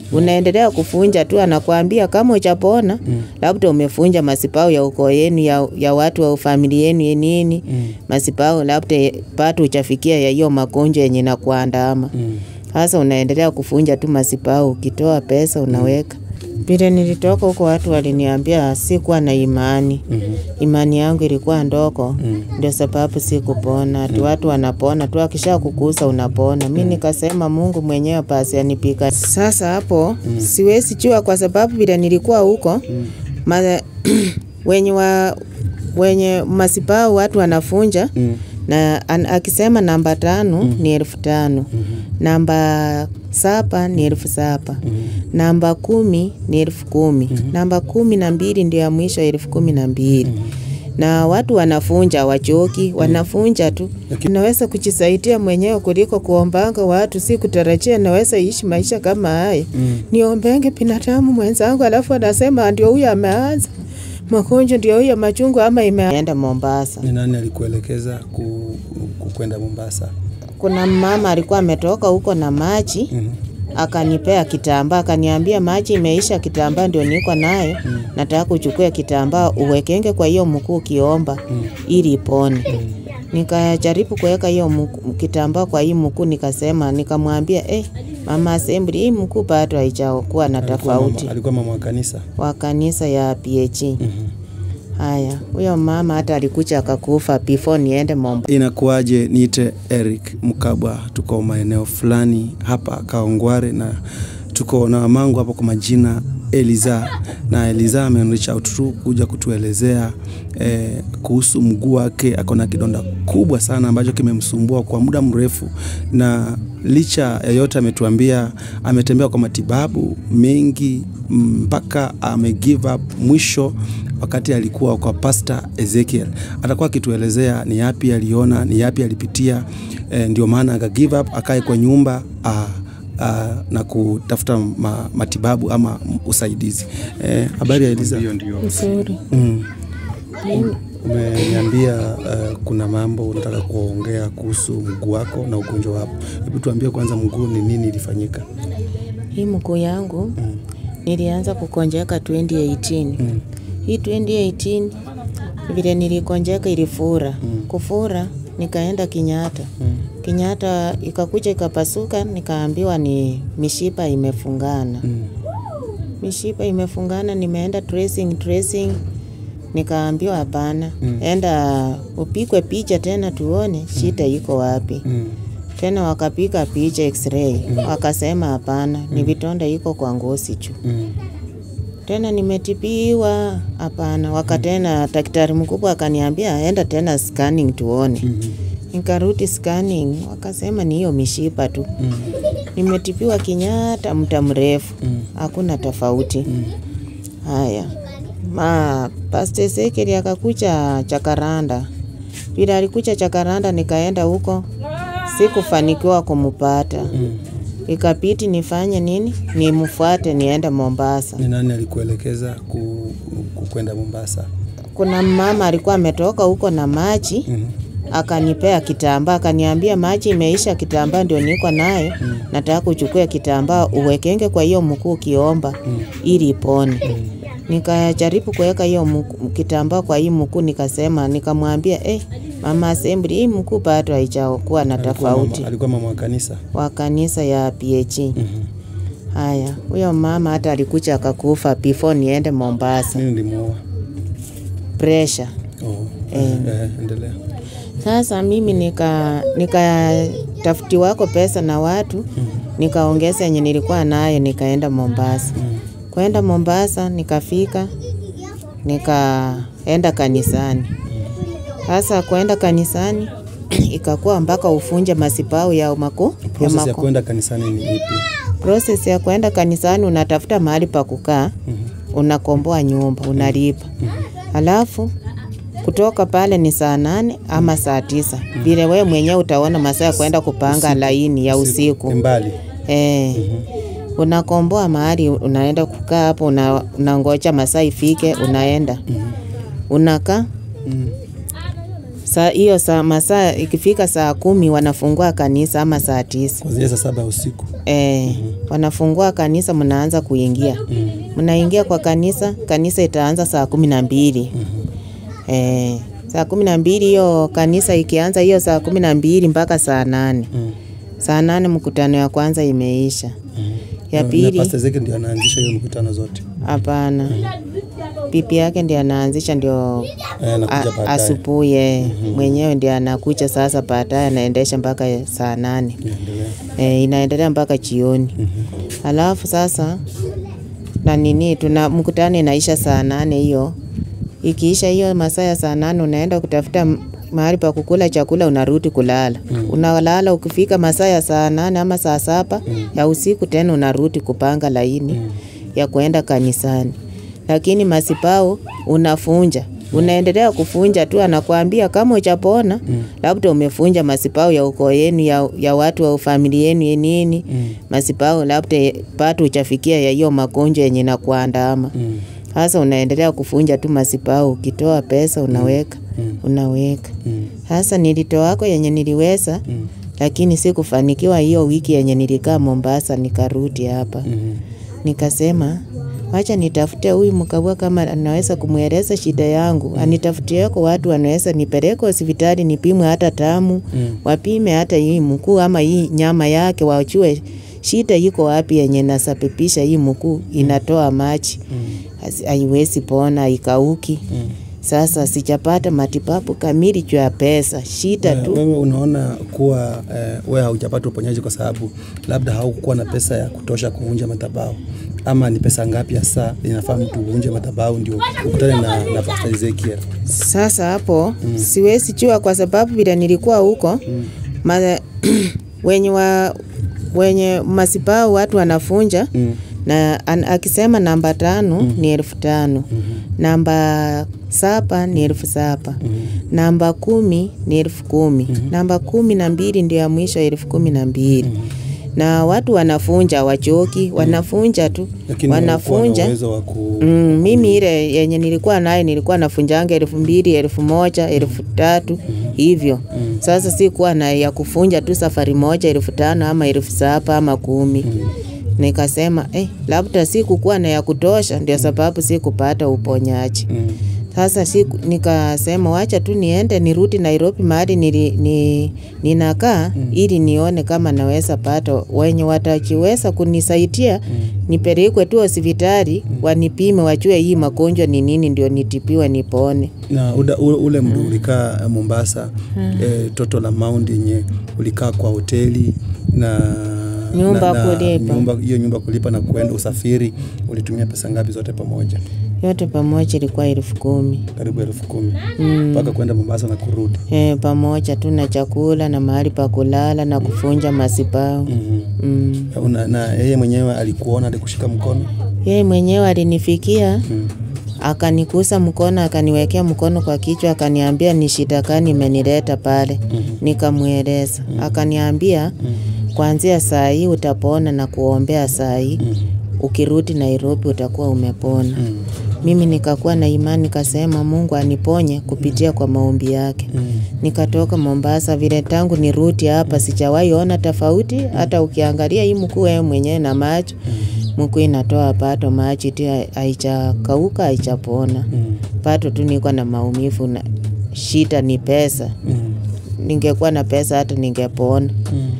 unaendelea kufunja tu, anakuambia kama uchapona labda umefunja masipao ya ukoo yenu ya, ya watu wa familia yenu ya nini masipao labda pato uchafikia ya hiyo magonjwa yenye nakuandama sasa unaendelea kufunja tu masipao, ukitoa pesa unaweka vile nilitoka huko watu waliniambia sikuwa na imani. Imani yangu ilikuwa ndogo, ndio sababu sikupona. Ati watu wanapona tu, akisha kukusa unapona. Mi nikasema Mungu mwenyewe basi anipika. Sasa hapo siwezi jua, kwa sababu vile nilikuwa huko ma, wenye wa wenye masipao watu wanafunja na an, akisema namba tano ni elfu tano namba saba ni elfu saba namba kumi ni elfu kumi namba kumi na mbili ndio ya mwisho elfu kumi na mbili na watu wanafunja wachoki, wanafunja tu. Naweza kujisaidia mwenyewe kuliko kuombanga watu, si kutarajia naweza ishi maisha kama haya. Niombenge binadamu mwenzangu, alafu anasema ndio huyo ameanza magonjwa, ndio huyo machungu ama imeenda Mombasa. Ni nani alikuelekeza ku, ku, kwenda Mombasa? Kuna mama alikuwa ametoka huko na maji akanipea kitambaa, akaniambia maji imeisha, kitambaa ndio niko nayo, nataka kuchukua kitambaa uwekenge kwa hiyo mkuu ukiomba ili ipone. Nikajaribu kuweka hiyo mku- kitambaa kwa hii mkuu, nikasema nikamwambia, eh, mama assembly, hii mkuu bado haijakuwa na Alikuwa tofauti mama, alikuwa mama wa kanisa. wa kanisa ya PH. Haya, huyo mama hata alikuja akakufa before niende Mombasa. Inakuwaje? Niite Eric Mkabwa, tuko maeneo fulani hapa Kaongware na tuko na mamangu hapa kwa majina Eliza, na Eliza ame out tu kuja kutuelezea eh, kuhusu mguu wake. Ako na kidonda kubwa sana ambacho kimemsumbua kwa muda mrefu, na licha ya yote ametuambia ametembea kwa matibabu mengi mpaka ame give up mwisho wakati alikuwa kwa Pastor Ezekiel. Atakuwa akituelezea ni yapi aliona, ni yapi alipitia, eh, ndio maana aka give up akae kwa nyumba ah, ah, na kutafuta ma, matibabu ama usaidizi. Eh, habari ya Eliza? Nzuri. Mm. Umeniambia uh, kuna mambo unataka kuongea kuhusu mguu wako na ugonjwa wako. Hebu tuambie kwanza, mguu ni nini ilifanyika? Hii mguu yangu nilianza kukonjeka 2018. Hii 2018 vile nilikonjeka ilifura. Kufura nikaenda Kenyatta. Kenyatta ikakuja ikapasuka, nikaambiwa ni mishipa imefungana. Mishipa imefungana, nimeenda tracing tracing, nikaambiwa hapana, enda upigwe picha tena tuone shida iko wapi. Tena wakapiga picha x-ray, wakasema hapana, ni vitonda iko kwa ngozi juu. Tena nimetibiwa, hapana. Wakatena daktari mkubwa akaniambia enda tena scanning tuone. Nikarudi scanning, wakasema ni hiyo mishipa tu. Nimetibiwa Kenyatta muda mrefu, hakuna tofauti. Haya, ma Pastor Ezekiel akakuja Chakaranda. Vile alikuja Chakaranda, nikaenda huko, sikufanikiwa kumpata. Ikabidi nifanye nini? Nimfuate niende Mombasa. Ni nani alikuelekeza ku, ku kwenda Mombasa? Kuna mama alikuwa ametoka huko na maji akanipea kitambaa, akaniambia maji imeisha, kitambaa ndio niko nayo, nataka kuchukua kitambaa uwekenge kwa hiyo mkuu ukiomba ili ipone. Nikajaribu kuweka hiyo mkuu- kitambaa kwa hii mkuu, nikasema nikamwambia, eh, mama assembly, hii mkuu bado haijakuwa na Alikuwa tofauti mama, alikuwa mama wa kanisa. wa kanisa ya PH. Haya, huyo mama hata alikuja akakufa before niende Mombasa. Nini limuua? Pressure. Oh, eh, eh, endelea. Sasa mimi nika nikatafutiwako pesa na watu nikaongeza yenye nilikuwa nayo nikaenda Mombasa. Kwenda Mombasa nikafika nikaenda kanisani. Sasa kwenda kanisani ikakuwa mpaka ufunje masipau ya maku ya Process ya maku. kwenda kanisani ni ipi? Process ya kwenda kanisani unatafuta mahali pa kukaa, unakomboa nyumba, unalipa. Alafu kutoka pale ni saa nane ama saa tisa vile wewe mwenyewe utaona masaa ya kwenda kupanga laini ya Ni usiku. mbali. Eh, unakomboa mahali unaenda kukaa hapo, una, unangoja masaa ifike, unaenda unakaa Saa hiyo saa masaa ikifika saa kumi wanafungua kanisa ama saa tisa. Kuanzia saa saba ya usiku. E, wanafungua kanisa, mnaanza kuingia, mnaingia kwa kanisa. Kanisa itaanza saa kumi na mbili e, saa kumi na mbili hiyo kanisa ikianza hiyo saa kumi na mbili mpaka saa nane Mm. saa nane mkutano ya kwanza imeisha. Ya Na- Na pili Pastor Ezekiel ndio anaanzisha hiyo mkutano zote. hapana, pipi yake ndiye anaanzisha, ndio Eh, anakuja a- baadaye. asubuhi yeye mwenyewe ndiye anakuja sasa, baadaye anaendesha mpaka saa nane Endelea. e, inaendelea mpaka jioni. Alafu sasa na nini, tuna mkutano inaisha saa nane hiyo. Ikiisha hiyo masaa ya saa nane unaenda kutafuta m- mahali pa kukula chakula, unarudi kulala. Unalala, ukifika masaa ya saa nane ama saa saba ya usiku tena unarudi kupanga laini ya kuenda kanisani, lakini masipao unafunja unaendelea kufunja tu, anakuambia kama uchapona labda umefunja masipao ya ukoo yenu ya, ya watu wa familia yenu ya nini masipao labda pato uchafikia ya hiyo magonjwa yenye nakuandama Mm. sasa unaendelea kufunja tu masipao, ukitoa pesa unaweka unaweka. Mm. Sasa nilitoako yenye niliweza, Mm. lakini sikufanikiwa. Hiyo wiki yenye nilikaa Mombasa, nikarudi hapa Mm. nikasema wacha nitafute huyu mkabwa kama anaweza kumweleza shida yangu, anitafutieko watu wanaweza nipeleke hospitali nipimwe hata tamu Mm. wapime hata hii mkuu ama hii nyama yake, wajue shida iko wapi yenye nasababisha hii mkuu inatoa maji Hasi- haiwezi pona, haikauki. Mm. Sasa sijapata matibabu kamili juu ya pesa, shida Eh, tu. Wewe unaona kuwa eh, wewe haujapata uponyaji kwa sababu labda haukuwa na pesa ya kutosha kuvunja madhabahu, ama ni pesa ngapi hasa inafaa mtu uvunje madhabahu ndio ukutane na, na Pastor Ezekiel? Sasa hapo siwezi jua kwa sababu vile nilikuwa huko ma, wenye wa, wenye masipao watu wanafunja Mm. na an, akisema namba tano ni elfu tano namba saba ni elfu saba namba kumi ni elfu kumi namba kumi na mbili ndio ya mwisho elfu kumi na mbili na watu wanafunja wachoki wanafunja tu Lakini haukuwa na wanafunja uwezo wa ku Mm, mimi ile yenye nilikuwa naye nilikuwa nafunjanga elfu mbili elfu moja elfu tatu hivyo. Sasa sikuwa na ya kufunja tu safari moja elfu tano ama elfu saba ama kumi. Nikasema eh, labda sikukuwa na ya kutosha, ndio sababu sikupata uponyaji. Mm. Sasa siku, nikasema wacha tu niende nirudi Nairobi mahali nili, ni, ninakaa ili nione kama naweza pata wenye watachiweza kunisaidia nipelekwe tu hospitali wanipime wajue hii magonjwa ni nini ndio nitibiwe nipone. na uda, ule, ule mdu ulikaa Mombasa eh, toto la Mount yenye ulikaa kwa hoteli na Nyumba na, na, kulipa. nyumba hiyo nyumba kulipa na kuenda usafiri, ulitumia pesa ngapi zote pamoja? Yote pamoja ilikuwa elfu kumi Karibu elfu kumi mpaka kwenda Mombasa na kurudi. e, pamoja tu na chakula na mahali pa kulala na kufunja masipao mm mm. Una, na yeye mwenyewe alikuona, alikushika mkono Yeye mwenyewe alinifikia mm. akanikusa mkono akaniwekea mkono kwa kichwa akaniambia ni shida gani imenileta pale. Nikamweleza akaniambia kuanzia saa hii utapona na kuombea saa hii ukirudi Nairobi utakuwa umepona. Mimi nikakuwa na imani nikasema Mungu aniponye kupitia kwa maombi yake. Nikatoka Mombasa vile tangu nirudi hapa sijawahi ona tofauti hata ukiangalia hii mkuu wewe mwenyewe na macho mkuu inatoa pato maji tu haijakauka haijapona. Pato tu niko na maumivu na shida ni pesa. Ningekuwa na pesa hata ningepona.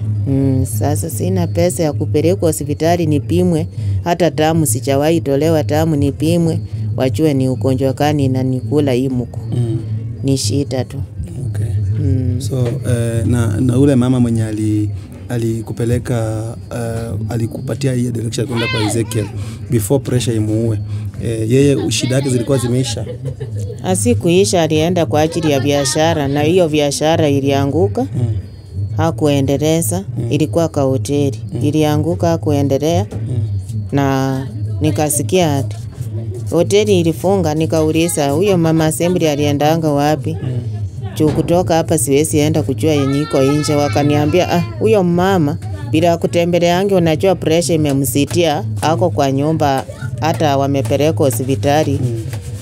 Mm, sasa sina pesa ya kupelekwa hospitali nipimwe, hata tamu sijawahi tolewa tamu nipimwe, wajue ni ugonjwa gani inanikula hii mkuu. Mm. Ni shida tu. Okay. Mm. So eh, na, na ule mama mwenye ali alikupeleka uh, alikupatia hiyo direction kwenda kwa Ezekiel before pressure imuue eh, yeye shida yake zilikuwa zimeisha Asikuisha, alienda kwa ajili ya biashara na hiyo biashara ilianguka. mm. hakuendeleza ilikuwa ka hoteli ilianguka, hakuendelea na nikasikia ati hoteli ilifunga. Nikauliza huyo mama assembly aliendanga wapi? juu kutoka hapa siwezi enda kujua yenye iko nje. Wakaniambia ah, huyo mama bila kutembeleange, unajua pressure imemsitia, ako kwa nyumba, hata wamepeleka hospitali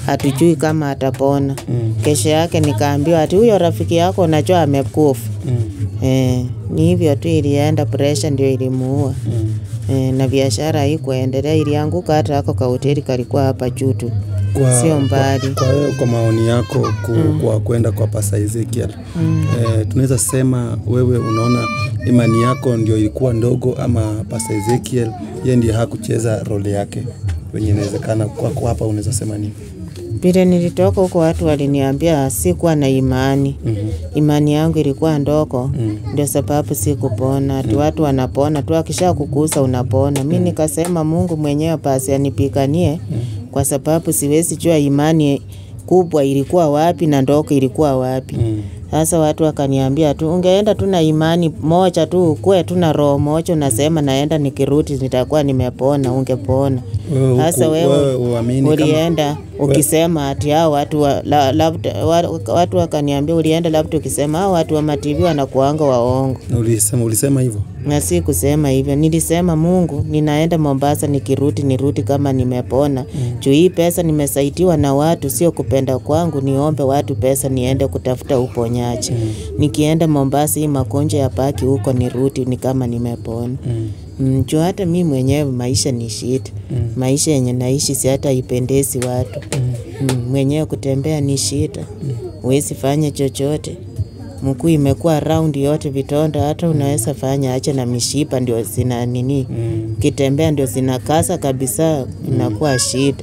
hatujui kama atapona. Kesho yake nikaambiwa ati huyo rafiki yako unajua amekufa. Eh, ni hivyo tu ilienda, presha ndio ilimuua. Eh, na biashara haikuendelea, ilianguka. Hata ako kahoteli kalikuwa hapa juu tu, Kwa, sio mbali. Kwa, kwa, kwa maoni yako ku, kwa kwenda kwa Pasa Ezekiel eh, tunaweza sema wewe unaona imani yako ndio ilikuwa ndogo ama Pasa Ezekiel yeye ndiye hakucheza role yake wenye inawezekana kwako hapa unaweza sema nini? Vile nilitoka huko watu waliniambia sikuwa na imani. Imani yangu ilikuwa ndogo, ndio sababu sikupona. Ati watu wanapona tu, akisha kukusa unapona. Mi nikasema Mungu mwenyewe basi anipiganie, kwa sababu siwezi jua imani kubwa ilikuwa wapi na ndogo ilikuwa wapi. Sasa watu wakaniambia tu, ungeenda tu na imani moja tu, ukuwe tu na roho moja, unasema naenda nikirudi nitakuwa nimepona, ungepona. Wewe huku- Sasa wewe wewe uamini kama- ulienda ukisema ati hao watu wa, la, labda, wa, watu wakaniambia ulienda labda ukisema hao watu wa mativi wanakuanga waongo, Ulisema, ulisema hivyo na si kusema hivyo. Nilisema Mungu, ninaenda Mombasa, nikirudi nirudi kama nimepona. Juu hii pesa nimesaitiwa na watu, sio kupenda kwangu. Niombe watu pesa, niende kutafuta uponyaji. Nikienda Mombasa, hii magonjwa ya paki huko, nirudi ni kama nimepona. Mm, juu hata mi mwenyewe maisha ni shida. Maisha yenye naishi si hata ipendezi watu. Mm, mwenyewe kutembea ni shida. Huwezi fanya chochote. Mkuu imekuwa raundi yote vitonda, hata unaweza fanya acha na mishipa ndio zina nini, kitembea ndio zinakasa kabisa, inakuwa shida.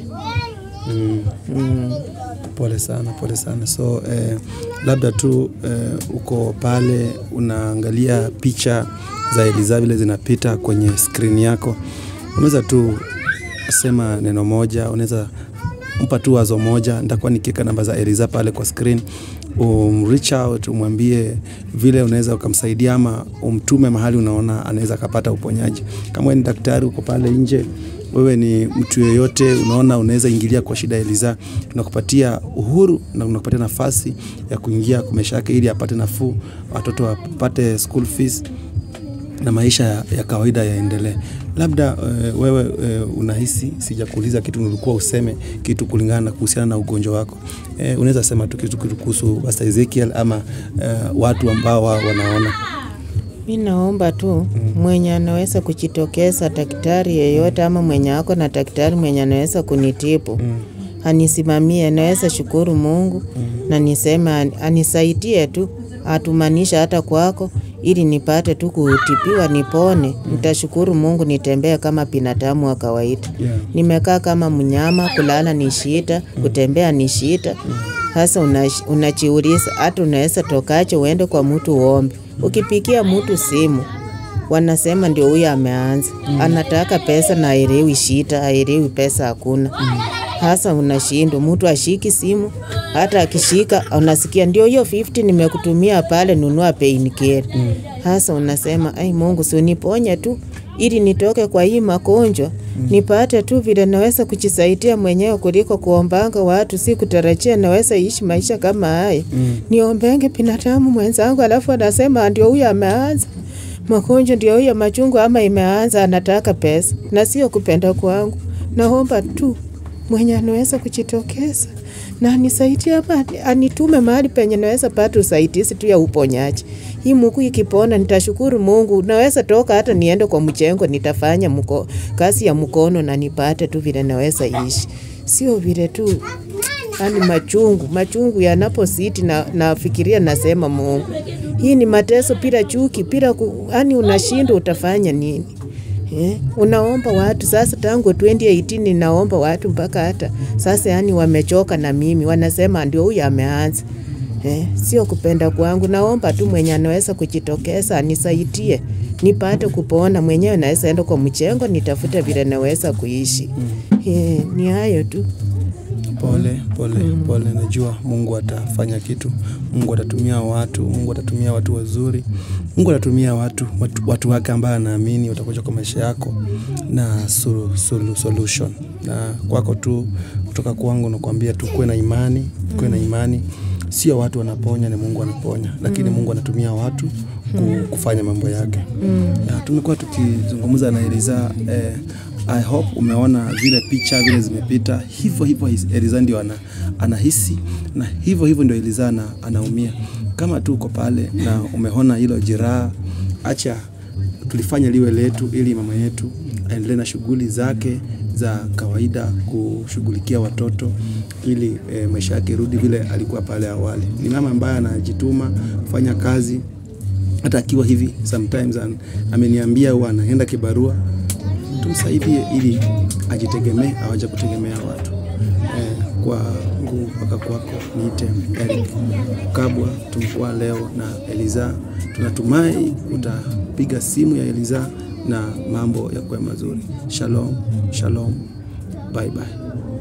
mm. Mm. Pole sana, pole sana. So eh, labda tu eh, uko pale unaangalia picha za Eliza vile zinapita kwenye skrini yako, unaweza tu sema neno moja, unaweza mpa tu wazo moja. Nitakuwa nikiweka namba za Eliza pale kwa screen, um, reach out umwambie vile unaweza ukamsaidia, ama umtume mahali unaona anaweza akapata uponyaji. Kama wewe ni daktari uko pale nje wewe ni mtu yeyote unaona unaweza ingilia kwa shida ya Eliza, tunakupatia uhuru na tunakupatia nafasi ya kuingia kwa maisha yake ili apate nafuu, watoto wapate school fees na maisha ya, ya kawaida yaendelee. Labda uh, wewe uh, unahisi, sijakuuliza kitu, nilikuwa useme kitu kulingana na kuhusiana na ugonjwa wako. Uh, unaweza sema tu kitu kitu kuhusu Pastor Ezekiel ama uh, watu ambao wa- wanaona Mi naomba tu mwenye anaweza kujitokeza, daktari yeyote ama mwenye ako na daktari mwenye anaweza kunitibu anisimamie. Naweza shukuru Mungu na niseme an- anisaidie tu, atumanisha hata kwako ili nipate tu kutibiwa nipone. Nitashukuru Mungu, nitembee kama binadamu wa kawaida. Yeah. Nimekaa kama mnyama, kulala ni shida, kutembea ni shida. Sasa unash- unajiuliza hata unaweza tokaje uende kwa mtu uombe. Ukipigia mtu simu wanasema ndio huyo ameanza, anataka pesa na aelewi shida, aelewi pesa hakuna. Sasa unashindwa, mtu ashiki simu, hata akishika unasikia ndio hiyo 50 nimekutumia pale, nunua painkiller. Sasa unasema ai, Mungu si uniponye tu ili nitoke kwa hii magonjwa nipate tu vile naweza kujisaidia mwenyewe kuliko kuombanga watu. Si kutarajia naweza ishi maisha kama haya niombenge binadamu mwenzangu, alafu anasema ndio huyo ameanza magonjwa, ndio huyo machungu ama imeanza, anataka pesa na sio kupenda kwangu. Naomba tu mwenye anaweza kujitokeza na anisaidie hapa, anitume mahali penye naweza pata usaidizi tu ya uponyaji. Hii mguu ikipona nitashukuru Mungu. Naweza toka hata niende kwa mchengo, nitafanya mko, kazi ya mkono na nipate tu vile naweza ishi, sio vile tu yani machungu machungu yanapositi na nafikiria, nasema Mungu, hii ni mateso bila chuki, bila ku, yani unashindwa utafanya nini? Eh, unaomba watu sasa, tangu 2018 ninaomba watu mpaka hata sasa, yani wamechoka na mimi, wanasema ndio huyu ameanza. Eh, sio kupenda kwangu, naomba tu mwenye anaweza kujitokeza anisaidie nipate kupona mwenyewe, naweza enda kwa mchengo nitafute vile naweza kuishi. Eh, ni hayo tu. Pole pole pole, najua Mungu atafanya kitu. Mungu atatumia watu, Mungu atatumia watu wazuri, Mungu atatumia watu watu, watu wake ambao anaamini watakuja kwa maisha yako na solu, solu, solution. Na kwako tu kutoka kwangu nakwambia tu kuwe na imani, kuwe na imani. Sio watu wanaponya, ni Mungu anaponya, lakini Mungu anatumia watu ku- kufanya mambo yake. Ya, tumekuwa tukizungumza na Eliza eh, I hope umeona zile picha vile zimepita, hivyo hivyo his- Eliza ndio ana, anahisi na hivyo hivyo ndio Eliza ana, anaumia. Kama tu uko pale na umeona hilo jeraha, acha tulifanya liwe letu ili mama yetu aendelee na shughuli zake za kawaida kushughulikia watoto ili e, maisha yake rudi vile alikuwa pale awali. Ni mama ambaye anajituma kufanya kazi hata akiwa hivi sometimes an, ameniambia huwa anaenda kibarua, tumsaidie ili ajitegemee, awaje kutegemea watu eh, kwa nguvu mpaka kwako. Niite Eric Kabwa, tumekuwa leo na Eliza. Tunatumai utapiga simu ya Eliza na mambo ya kuwa mazuri. Shalom, shalom, bye bye.